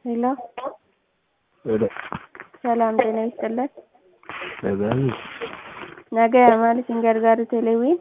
ሄሎ ሄሎ ሰላም ጤና ይስጥልን። Nagaayi ነገ ማለት gargaaru teleewwiin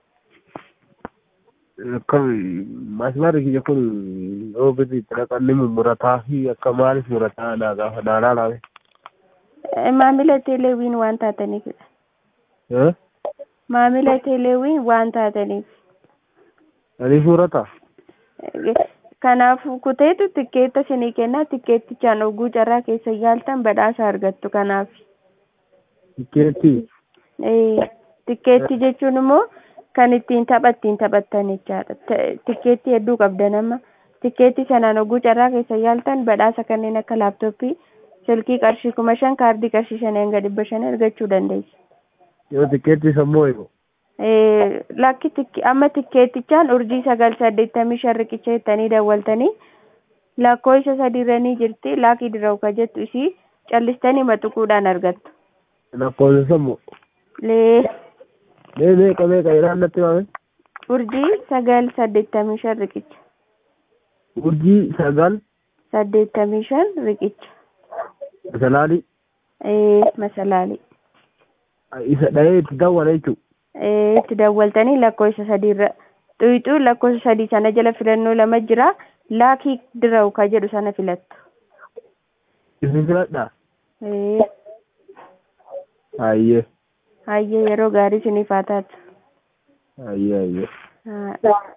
akka masmara kiyya kun yoo gadi xiraqanni mummurataa fi akka maalis murataa naa gaafa naanaa laabe. maamila teleewwiin waan taataniifidha. Eh? Maamila teleewwiin waan taataniif. Ani murataa? Kanaaf kuteetu tikkeetta isinii kennaa tikkeettichaan oguu carraa keessa yaaltan badhaasa argattu kanaaf. Tikkeetti Ee, tikkeetti jechuun immoo kan ittiin tapha ittiin taphattan jechaadha. Tikkeetti hedduu qabdan amma. Tikkeetti sanaan oguu carraa keessa yaaltan badhaasa kanneen akka laaptooppii, silkii qarshii kuma shan, kaardii qarshii shan hanga dhibba shan argachuu dandeessu. yoo tikkeetti sammoo eegu. Ee, lakki tikki amma tikkeettichaan urjii sagal saddeettamii shan riqicha jettanii dawwaltanii lakkoofsa sadiirranii jirti laakii dirraa'u ka jettu isii callistanii maxuquudhaan argattu. Lakkoofsa sammoo. Lee Mee meeqa meeqa jedhaan natti maame? urjii sagal saddeettamii shan riqicha. Urjii sagal saddeettamii shan riqicha. salaalii Ee, masalaalii. isa dhahee itti dawwala jechuudha. Ee, itti dawwaltanii lakkoofsa sadiirra xuyixuu lakkoofsa sadii sana jala filannoo lama jira laakii dirraa'u ka jedhu sana filattu. Isin filadhaa? Ee, Hayyee hayyee yeroo gaarii isiniif haa taatu. hayyee hayyee. Haa.